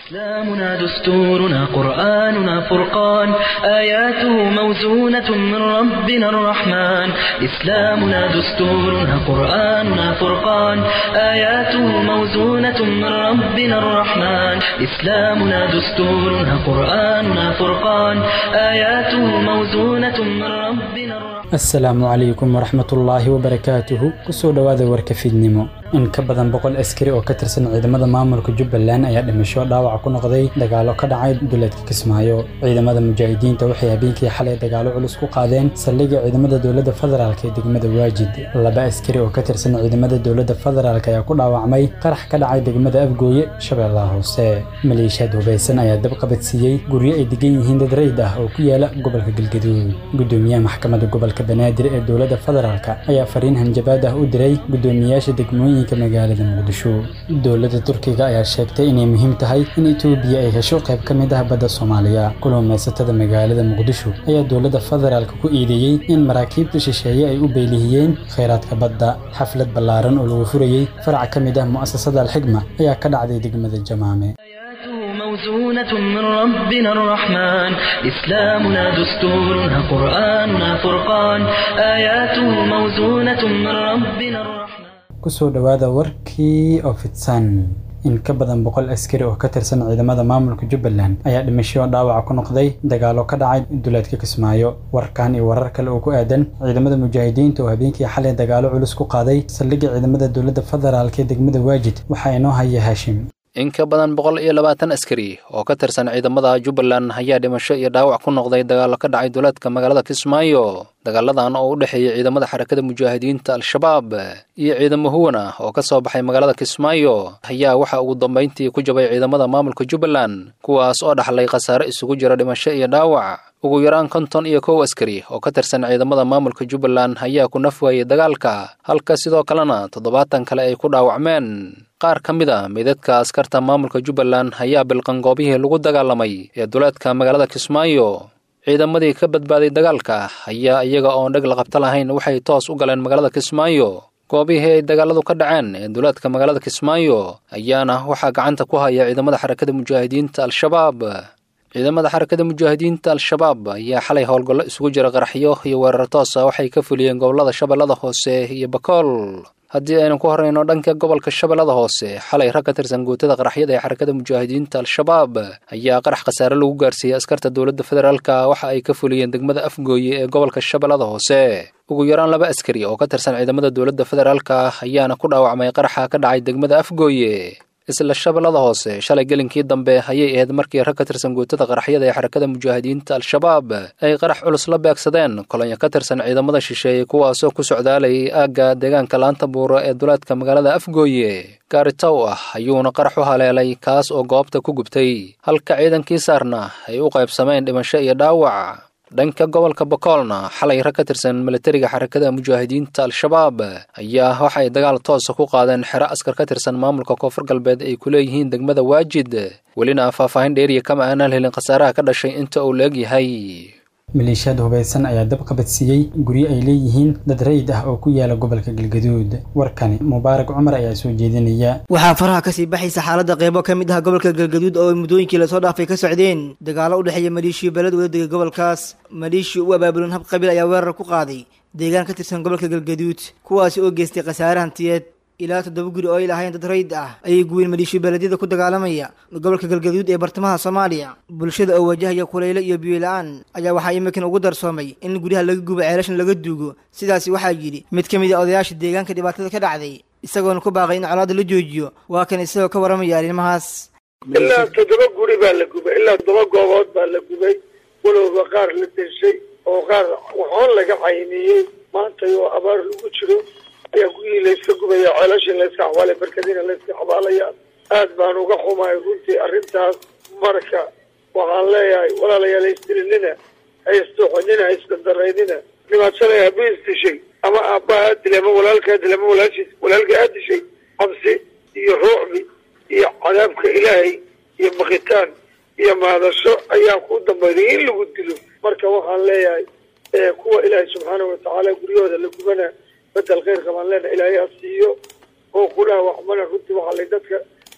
إسلامنا دستورنا قرآننا فرقان آياته موزونة من ربنا الرحمن إسلامنا دستورنا قرآننا فرقان آياته موزونة من ربنا الرحمن إسلامنا دستورنا قرآننا فرقان آياته موزونة من ربنا الرحمن asalaamu calaykum waraxmatullaahi wabarakaatuhu kusoo dhowaada warka fiidnimo in ka badan boqol askari oo ka tirsan ciidamada maamulka jubbaland ayaa dhimasho dhaawac ku noqday dagaalo ka dhacay duleedka kismaayo ciidamada mujaahidiinta waxay habeenkii xalay dagaalo culus ku qaadeen saldhigga ciidamada dowladda federaalk ee degmada waajid laba askari oo ka tirsan ciidamada dowladda federaalk ayaa ku dhaawacmay qarax ka dhacay degmada afgooye shabeellaha hoose maleeshiyaad hubaysan ayaa dab qabadsiiyey guryo ay degan yihiin dad rayd ah oo ku yaala gobolka galgaduud gudoomiyaha maxkamadda gobolka banaadir ee dowladda federaalk ayaa fariin hanjabaad ah u diray gudoomiyaasha degmooyinka magaalada muqdisho dowladda turkiga ayaa sheegtay inay muhiim tahay in etoobiya ay hesho qayb ka mid ah badda soomaaliya kulumeysatada magaalada muqdisho ayaa dowladda federaalk ku eedeeyey in maraakiibta shisheeye ay u beylihiyeen kheyraadka badda xaflad ballaaran oo lagu furayey farac ka mid ah mu'asasada alxigma ayaa ka dhacday degmada jamaame آياته موزونة من ربنا الرحمن إسلامنا دستورنا قرآننا فرقان آياته موزونة من ربنا الرحمن kusoo dhowaada warkii oo fidsan in ka badan boqol askari oo ka tirsan ciidamada maamulka jubbaland ayaa dhimasho dhaawaca ku noqday dagaalo ka dhacay duleedka kismaayo warkan iyo warar kale oo ku aadan ciidamada mujaahidiinta oo habeenkii xalay dagaalo culus ku qaaday saldhigga ciidamada dowladda federaalk ee degmada waajid waxaa inoo haya haashim in ka badan boqol iyo labaatan askari oo ka tirsan ciidamada jubbaland ayaa dhimasho iyo dhaawac ku noqday dagaallo ka dhacay duleedka magaalada kismaayo dagaaladan oo u dhexeeyey ciidamada xarakada mujaahidiinta al-shabaab iyo ciidamo huwan ah oo ka soo baxay magaalada kismaayo ayaa waxaa ugu dambayntii ku jabay ciidamada maamulka jubbaland kuwaas oo dhaxlay khasaare isugu jira dhimasho iyo dhaawac ugu yaraan konton iyo kow askari oo ka tirsan ciidamada maamulka jubbaland ayaa ku naf waayey dagaalka halka sidoo kalena toddobaatan kale ay ku dhaawacmeen qaar ka mid a meydadka askarta maamulka jubbaland ayaa bilqan goobihii lagu dagaalamay ee duleedka magaalada kismaayo ciidamadii ka badbaaday dagaalka ayaa iyaga oon dheg la qabta lahayn waxay toos u galeen magaalada kismaayo goobihii ay dagaaladu ka dhaceen ee duleedka magaalada kismaayo ayaana waxaa gacanta ku haya ciidamada xarakada mujaahidiinta al-shabaab ciidamada xarakada mujaahidiinta al-shabaab ayaa xalay howlgallo isugu jira qaraxyo iyo weerar toosa waxay ka fuliyeen gobolada shabeellada hoose iyo bakool haddii aynu ku horrayno dhanka gobolka shabeellada hoose xalay rag ka tirsan guutada qaraxyada ee xarakada mujaahidiinta al-shabaab ayaa qarax khasaare lagu gaarsiiyey askarta dowladda federaalka waxa ay ka fuliyeen degmada afgooye ee gobolka shabeellada hoose ugu yaraan laba askari oo ka tirsan ciidamada dowladda federaalka ayaana ku dhaawacmay qaraxa ka dhacay degmada afgooye isla shabeellada hoose shalay gelinkii dambe ayay ahayd markii rag ka tirsan guutada qaraxyada ee xarakada mujaahidiinta al-shabaab ay qarax culus la beegsadeen kolonyo ka tirsan ciidamada shisheeye kuwaasoo ku socdaalayay aagga deegaanka laanta buuro ee duleedka magaalada afgooye gaari tow ah ayuuna qarax u haleelay kaas oo goobta ku gubtay halka ciidankii saarna ay u qaybsameen dhimasho iyo dhaawac dhanka gobolka bakoolna xalay rag ka tirsan milatariga xarakada mujaahidiinta al-shabaab ayaa waxay dagaal toosa ku qaadeen xero askar ka tirsan maamulka koonfur galbeed ay ku leeyihiin degmada waajid welina faahfaahin dheeriya kama aanaan helin khasaaraha ka dhashay inta uu la egyahay maleeshiyaad hubaysan ayaa dab qabadsiiyey guryo ay leeyihiin dad rayid ah oo ku yaala gobolka galgaduud warkani mubaarak cumar ayaa soo jeedinaya waxaa faraha kasii baxaysa xaaladda qeybo ka mid ah gobolka galgaduud oo ay muddooyinkii lasoo dhaafay ka socdeen dagaalo u dhexeeya maleeshiyo beled wadadega gobolkaas maleeshiya u abaabulan hab qabiil ayaa weerar ku qaaday deegaan ka tirsan gobolka galgaduud kuwaasi oo geystay khasaare hantiyeed ilaa toddoba guri oo ay lahayn dad rayid ah ayay guween maleeshiyo beeledyada ku dagaalamaya gobolka galgaduud ee bartamaha soomaaliya bulshada oo wajahaya kulaylo iyo biyo-la-aan ayaa waxaa imikan ugu darsoomay in guryaha laga gubo ceelashan laga duugo sidaasi waxaa yidhi mid ka mid a odayaasha deegaanka dhibaatada ka dhacday isagoona ku baaqay in colaada la joojiyo waa kan isagoo ka warramaya arrimahaas ilaa toddoba guri baa la gubay ilaa toddoba goobood baa la gubay walowba qaar la deshay oo qaar waxoon laga cayniyey maanta oo abaar lagu jiro ayaa gurihii layska gubaya ceelashii layska xabaalay barkadiina layska xabaalaya aad baan uga xumaay runtii arrintaas marka waxaan leeyahay walaalayaal haisdilinina haisdoxonina haisdandaraynina nimaad shalay habi isdishay ama aabbaha aad dilay ama walaalkaa dilay ama walaashiis walaalka aad dishay cabsi iyo ruucbi iyo cadaabka ilaahay iyo bakitaan iyo maadasho ayaa ku dambayday in lagu dilo marka waxaan leeyahay kuwa ilaahay subxaanahu watacaala guryahooda la gubana bedel khayrka baan leena ilaahay ha siiyo oo ku dhaawacmana runtii waxaa lay dadka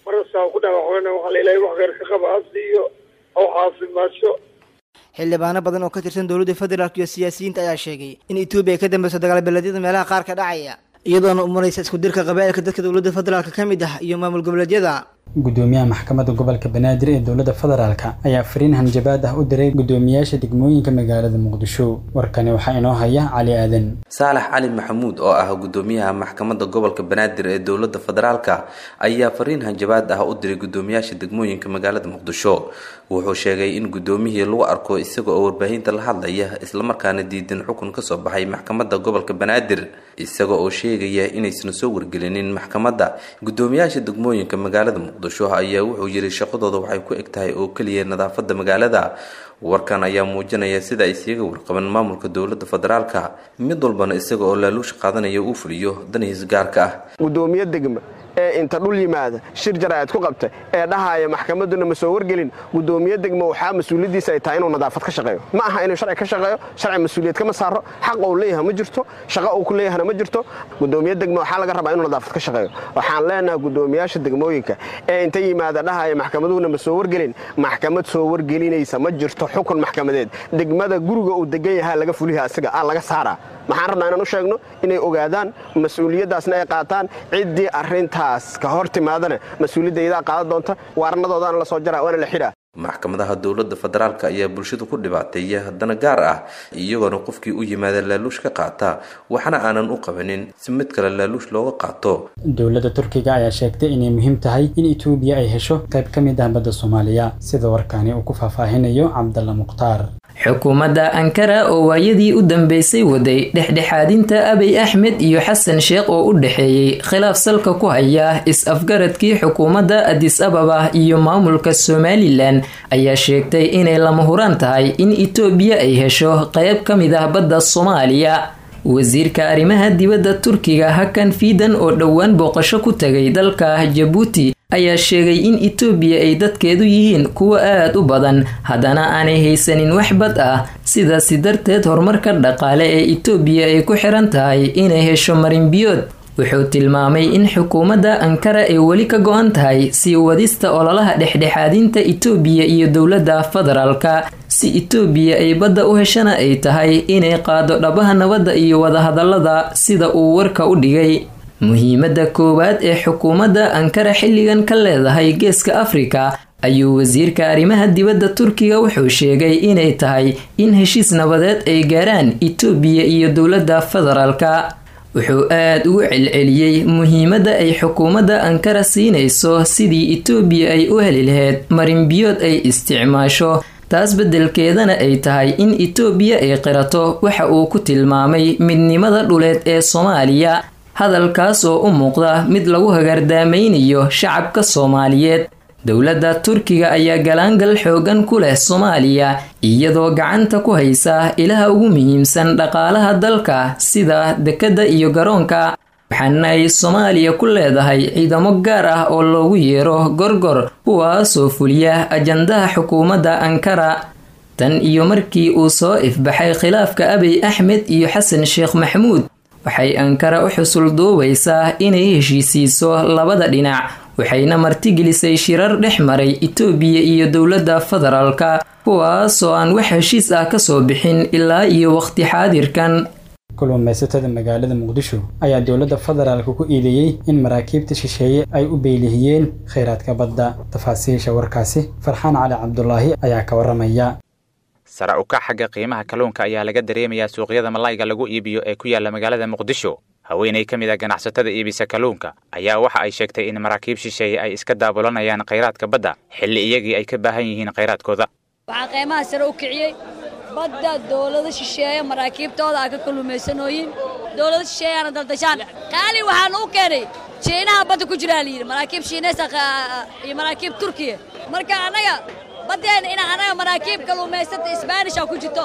marasaa ku dhaawacmana waxaa la ilahay wax kheyr ka qaba ha siiyo ha u caafimaasho xildhibaano badan oo ka tirsan dowladda federaalk iyo siyaasiyiinta ayaa sheegay in etoobiya ay ka dambeyso dagaal beeleedyada meelaha qaar ka dhacaya iyadoona u maraysa isku dirka qabaa'ilka dadka dowladda federaalk ka mid ah iyo maamul goboleedyada gudoomiyaha maxkamadda gobolka banaadir ee dowladda federaalka ayaa fariin hanjabaad ah u diray gudoomiyaasha degmooyinka magaalada muqdisho warkani waxaa inoo haya cali aadan saalax cali maxamuud oo ah gudoomiyaha maxkamadda gobolka banaadir ee dowladda federaalka ayaa fariin hanjabaad ah u diray gudoomiyaasha degmooyinka magaalada muqdisho wuxuu sheegay in gudoomiyihii lagu arko isaga oo warbaahinta la hadlaya islamarkaana diidan xukun kasoo baxay maxkamadda gobolka banaadir isaga oo sheegaya inaysan soo wargelinin maxkamadda gudoomiyaasha degmooyinka magaalada muqdisho ayaa wuxuu yiri shaqadooda waxay ku eg tahay oo keliya nadaafada magaalada warkan ayaa muujinaya sida ay siiga warqaban maamulka dowladda federaalka mid walbana isaga oo laaluusha qaadanaya uu fuliyo danihiis gaarka ah gudoomiye degma ee inta dhul yimaada shir jaraa'id ku qabta ee dhahaaya maxkamadduna ma soo wargelin gudoomiye degma waxaa mas-uuliyaddiisa ay tahay inuu nadaafad ka shaqeeyo ma aha inuu sharci ka shaqeeyo sharci mas-uuliyad kama saaro xaq uu leeyahay ma jirto shaqo uu ku leeyahana ma jirto gudoomiye degma waxaa laga rabaa inuu nadaafad ka shaqeeyo waxaan leenahay gudoomiyaasha degmooyinka ee inta yimaada dhahaaya maxkamaduhuna ma soo wargelin maxkamad soo wargelinaysa ma jirto xukun maxkamadeed degmada guriga uu degan yahaa laga fuliha asiga aa laga saaraa maxaan rabnaa inaan u sheegno inay ogaadaan mas-uuliyaddaasna ay qaataan ciddii arrintaas ka hor timaadana mas-uuliyadda iyadaa qaadan doonta waarnadoodaana la soo jaraa waana la xidhaa maxkamadaha dowladda federaalk ayaa bulshada ku dhibaateeya dana gaar ah iyagoona qofkii u yimaada laaluush ka qaata waxna aanan u qabanin si mid kale laaluush looga qaato dowladda turkiga ayaa sheegtay inay muhiim tahay in etoobiya ay hesho qayb ka mid ah badda soomaaliya sida warkaani uu ku faahfaahinayo cabdalla mukhtaar xukuumadda ankara oo waayadii u dambeysay waday dhexdhexaadinta abiy axmed iyo xasan sheekh oo u dhexeeyey khilaaf salka ku haya is-afgaradkii xukuumadda adis ababa iyo maamulka somalilan ayaa sheegtay inay lama huraan tahay in itoobiya ay hesho qayb ka mid ah badda soomaaliya wasiirka arrimaha dibadda turkiga hakan fiidan oo dhowaan booqasho ku tagay dalka jabuuti ayaa sheegay in itoobiya ay dadkeedu yihiin kuwa aad u badan haddana aanay haysanin wax bad ah sidaasi darteed horumarka dhaqaale ee itoobiya ay ku xiran tahay inay hesho marinbiyood wuxuu tilmaamay in xukuumadda ankara ay weli ka go-an tahay sii wadista ololaha dhexdhexaadinta itoobiya iyo dowladda federaalka si itoobiya ay badda u heshana ay tahay inay qaado dhabaha nabadda iyo wadahadallada sida uu warka u dhigay muhiimadda koowaad ee xukuumadda ankara xilligan ka leedahay geeska afrika ayuu wasiirka arrimaha dibadda turkiga wuxuu sheegay inay tahay in heshiis nabadeed ay gaaraan itoobiya iyo dowladda federaalka wuxuu aad ugu celceliyey muhiimadda ay xukuumadda ankara siinayso sidii itoobiya ay u heli lahayd marinbiyood ay isticmaasho taas beddelkeedana ay tahay in itoobiya ay qirato waxa uu ku tilmaamay midnimada dhuleed ee soomaaliya hadalkaas oo u muuqda mid lagu hagaardaamaynayo shacabka soomaaliyeed dowladda turkiga ayaa galaangal xoogan ku leh soomaaliya iyadoo gacanta ku haysa ilaha ugu muhiimsan dhaqaalaha dalka sida dekedda iyo garoonka waxaana ay soomaaliya ku leedahay ciidamo gaar ah oo loogu yeero gorgor kuwaasoo fuliya ajandaha xukuumadda ankara tan iyo markii uu soo ifbaxay khilaafka abiy axmed iyo xasan sheekh maxamuud waxay ankara u xusul duubaysaa inay heshiisiiso labada dhinac waxayna martigelisay shirar dhex maray itoobiya iyo dowladda federaalka kuwaasoo aan wax heshiis ah kasoo bixin ilaa iyo waqti xaadirkan kulluumaysatada magaalada muqdisho ayaa dowladda federaalka ku iideeyey in maraakiibta shisheeye ay u beylihiyeen kheyraadka badda tafaasiisha warkaasi farxaan cali cabdulaahi ayaa ka waramaya sare ukac xagga qiimaha kalluunka ayaa laga dareemayaa suuqyada malayga lagu iibiyo ee ku yaala magaalada muqdisho haweenay ka mid ah ganacsatada iibisa kalluunka ayaa waxa ay sheegtay in maraakiib shisheeye ay iska daabulanayaan khayraadka badda xilli iyagii ay ka baahan yihiin khayraadkooda waxaa qiimaha sare u kiciyey badda dowlado shisheeye maraakiibtooda a ka kalluumaysanooyin dowlado shisheeyaana daldashaan qaali waxaan u keenay jiinaha badda ku jiraa layidhi maraakiib shiinaysa iyo maraakiib turkiya marka annaga baddeena ina annaga maraakiib kalluumaysata isbaanisha ku jirto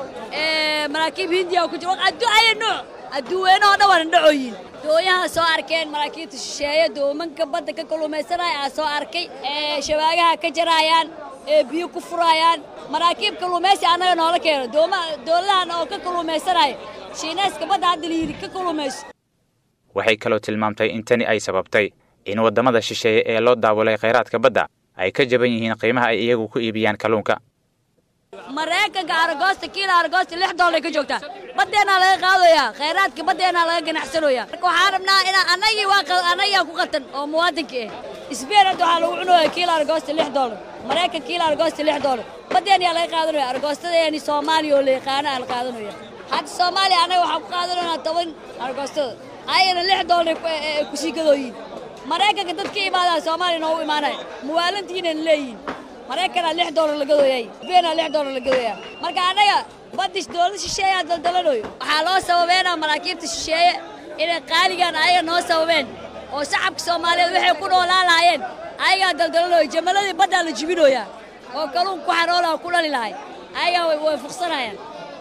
maraakiib hindiya ku jirto adduunya nooc adduuweynahoo dhan waana dhacooyin dooyaha soo arkeen maraakiibta shisheeye doomanka badda ka kalluumaysanaya aa soo arkay shabaagaha ka jaraayaan ee biyo ku furaayaan maraakiib kalluumaysi annaga noola keeno dowladahan oo ka kalluumaysanaya shiinayska badda hadda layidhi ka kalluumayso waxay kaloo tilmaamtay in tani ay sababtay in waddamada shisheeye ee loo daabulay khayraadka badda ay ka jaban yihiin qiimaha ay iyagu ku iibiyaan kalluunka maraykanka aragoosta kiila aragoosta lix doolar ka joogtaa baddeenaa laga qaadayaa khayraadka baddeenaa laga ganacsanayaa marka waxaan rabnaa inaa annagii waa annagiyaa ku qatan oo muwaadinka ah isbeen hadda waxaa lagu cunooya kiila aragoosta lix doolar maraykan kiila aragoosta lix doolar baddeenayaa laga qaadanaya aragoostadeeni soomaaliya oo la yaqaana aa la qaadanaya hadda soomaaliya annaga waxaan ku qaadanaynaa toban aragoostada ayana lix doolar kusii gadooyiin maraykanka dad ka imaadaa soomaaliya noogu imaanaya muwaalintiinayna leeyihin maraykanaa lix doolar la gadooyay beenaa lix doolar la gadooyaa marka annaga baddi dowlada shisheeyaa daldalanayo waxaa loo sababeynaa maraakiibta shisheeye inay qaaligaan ayaga noo sababeen oo shacabka soomaaliyeed waxay ku noolaan lahaayeen ayagaa daldalanayo jamaladii baddaa la jibinooyaa oo kalluun ku xaroolaha ku dhali lahay ayagaa way fuqsanayaan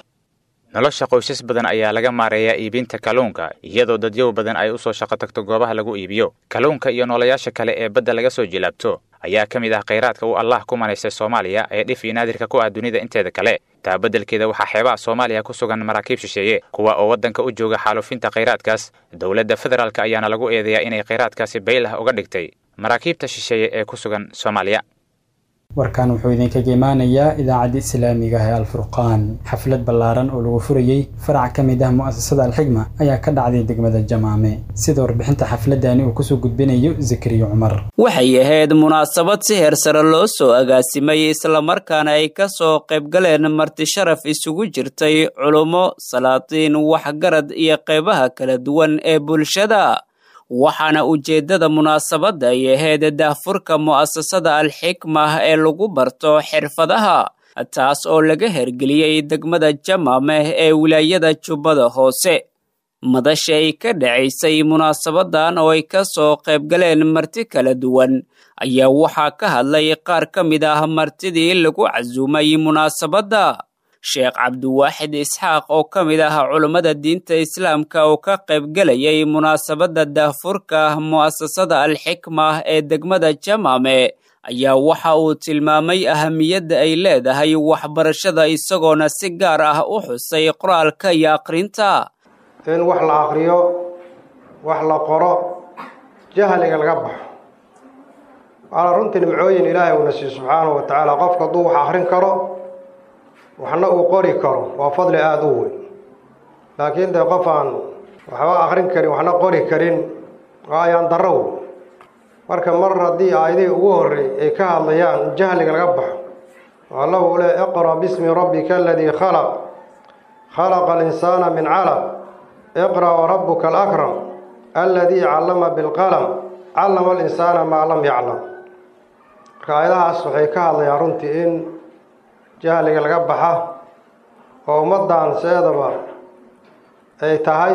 nolosha qoysas badan ayaa laga maareeyaa iibinta kalluunka iyadoo dadyow badan ay u soo shaqo tagto goobaha lagu iibiyo kalluunka iyo noolayaasha kale ee badda laga soo jilaabto ayaa ka mid ah khayraadka uu allah ku manaystay soomaaliya ee dhif iyo naadirka ku ah dunida inteeda kale taa beddelkeeda waxaa xeebaha soomaaliya ku sugan maraakiib shisheeye kuwa oo waddanka u jooga xaalufinta khayraadkaas dowladda federaalk ayaana lagu eedeeyaa inay khayraadkaasi baylah uga dhigtay maraakiibta shisheeye ee ku sugan soomaaliya warkan wuxuu idinkaga imaanayaa idaacadda islaamiga ah ee alfurqaan xaflad ballaaran oo lagu furayey farac ka mid ah mu'asasada alxigma ayaa ka dhacday degmada jamaame sida warbixinta xafladani uu kusoo gudbinayo zakariya cumar waxay ahayd munaasabad si heer sare loo soo agaasimay islamarkaana ay ka soo qaybgaleen marti sharaf isugu jirtay culummo salaatiin waxgarad iyo qaybaha kala duwan ee bulshada waxaana ujeeddada munaasabadda ay ahayd daahfurka mu'asasada alxikma ee lagu barto xirfadaha taas oo laga hergeliyey degmada jamameh ee wilaayada jubbada hoose madasha ay ka dhacaysay munaasabadan oo ay ka soo qaybgaleen marti kala duwan ayaa waxaa ka hadlay qaar ka mid ah martidii lagu casuumay munaasabadda sheekh cabdiwaaxid isxaaq oo ka mid ah culummada diinta islaamka oo ka qaybgelayay munaasabadda daahfurka mu'asasada alxikma ee degmada jamame ayaa waxa uu tilmaamay ahamiyadda ay leedahay waxbarashada isagoona si gaar ah u xusay qoraalka iyo aqrinta in wax la aqriyo wax la qoro jahliga laga baxo waana runtii nimcooyin ilaahay uuna siiyo subxaanahu wa tacaala qofka hadduu wax aqrin karo waxna uu qori karo waa fadli aada u weyn laakiin dee qof aan waxba akrin karin waxna qori karin waa ayaan darro wey marka mar haddii aayadihii ugu horrey ay ka hadlayaan in jahliga laga baxo oo allahu u leh iqra bismi rabbika aladii khalaq khalaqa alinsaana min calaq iqra warabuka alakram aladii callama bilqalam callama alinsaana maa lam yaclam marka aayadahaas waxay ka hadlayaan runtii in jahliga laga baxa oo ummaddan seedaba ay tahay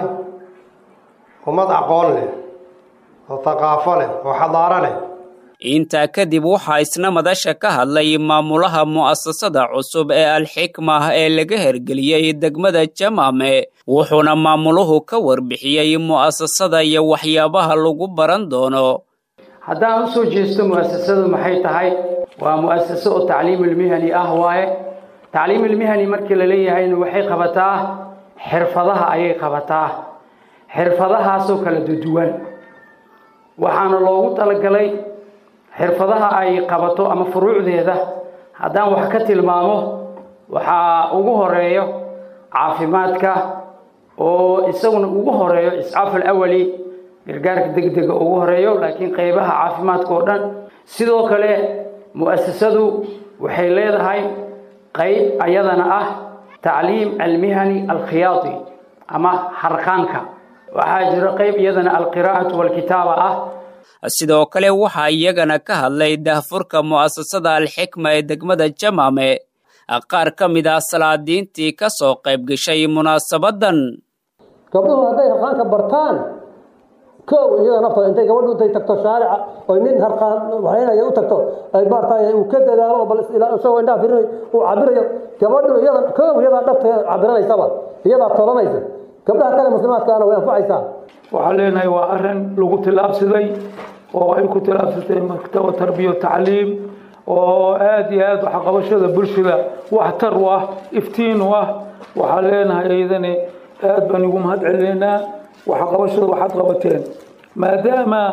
ummad aqoon leh oo thaqaafo leh oo xadaaro leh intaa kadib waxaa isna madasha ka hadlay maamulaha mu'asasada cusub ee alxikma ee laga hergeliyey degmada jamame wuxuuna maamuluhu ka warbixiyey mu'asasada iyo waxyaabaha lagu baran doono haddaan u soo jeesto mu'asasadu maxay tahay waa mu'asaso oo tacliimulmihani ah waaye tacliimulmihani markii la leeyahayna waxay qabataa xirfadaha ayay qabataa xirfadahaasoo kala duduwan waxaana loogu talagalay xirfadaha ay qabato ama furuucdeeda haddaan wax ka tilmaamo waxaa ugu horeeyo caafimaadka oo isaguna ugu horeeyo iscaaful awali gargaarka degdega ugu horeeyo laakiin qaybaha caafimaadka oo dhan sidoo kale mu'asasadu waxay leedahay qayb ayadana ah tacliim almihani alkhiyaadi ama harqaanka waxaa jira qayb iyadana alqiraa'atu walkitaaba ah sidoo kale waxaa iyagana ka hadlay daahfurka mu'asasada alxikma ee degmada jamame qaar ka mid ah salaadiintii ka soo qayb gashay munaasabadan gabdhuhu hadday harqaanka bartaan kow iyada naftooda intay gabadhu intay tagto shaarica oy nin harqaan waxaynaya u tagto ay maartay uu ka dadaalo bal isagoo indhaha firinayo uu cabirayo gabadhu iyada kow iyadaa dhabteeda cabiranaysaba iyadaa tolanaysa gabdhaha kale muslimaadkaana way anfacaysaa waxaan leenahay waa arrin lagu tillaabsaday oo ay ku tillaabsatay maktaba tarbiya tacliim oo aad iyo aad waxqabashada bulshada waxtar u ah iftiin u ah waxaan leenahay iyadani aad baan igu mahad celinaynaa waxqabashada waxaad qabateen maadaama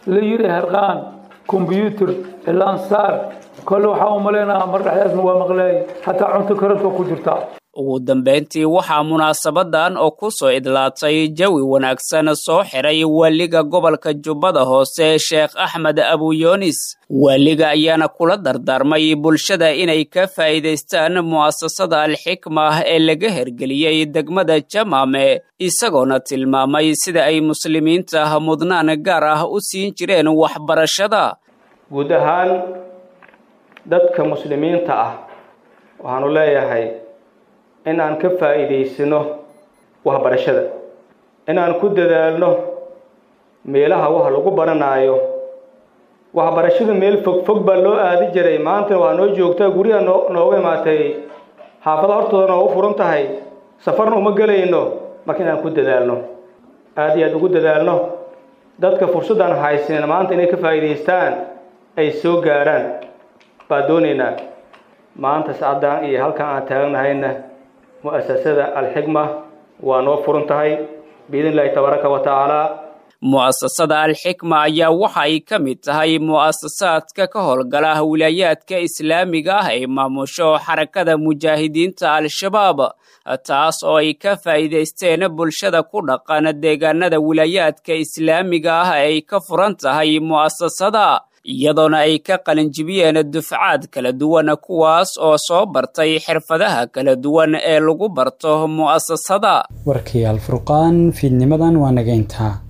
la yiri harqaan kombyuutar ilaansaar kole waxaa u malaynaha mar dhexdaasna waa maqleey xataa cunto karadka ku jirtaa ugu dambeyntii waxaa munaasabadan oo ku soo idlaatay jawi wanaagsan soo xiray waaliga gobolka jubbada hoose sheekh axmed abuyoonis waaliga ayaana kula dardaarmay bulshada inay ka faa'iidaystaan mu'asasada alxikma ee laga hergeliyey degmada jamaame isagoona tilmaamay sida ay muslimiinta mudnaan gaar ah u siin jireen waxbarashada guud ahaan dadka muslimiinta ah waxaanu leeyahay in aan ka faa'iidaysano waxbarashada in aan ku dadaalno meelaha wax lagu baranaayo waxbarashada meel fog fog baa loo aadi jiray maanta waa noo joogtaa guryaha noo nooga imaatay xaafada hortooda noogu furan tahay safarna uma gelayno marka in aan ku dadaalno aada iyo aada ugu dadaalno dadka fursaddan haysanin maanta inay ka faa'iidaystaan ay soo gaaraan baa doonaynaa maanta sacaddan iyo halkan aan taagnahayna mu'asasada alxikma waa noo furan tahay biidn illahi tabaaraka wa tacaala mu'asasada alxikma ayaa waxa ay ka mid tahay mu'asasaadka ka howlgala wilaayaadka islaamiga ah ay maamusho xarakada mujaahidiinta al-shabaab taas oo ay ka faa'iidaysteen bulshada ku dhaqan deegaanada wilaayaadka islaamiga ah ay ka furan tahay mu'asasada iyadoona ay ka qalinjibiyeen dufcaad kala duwan kuwaas oo soo bartay xirfadaha kala duwan ee lagu barto mu'asasada warkii alfurqaan fiidnimadan waa nageyntaa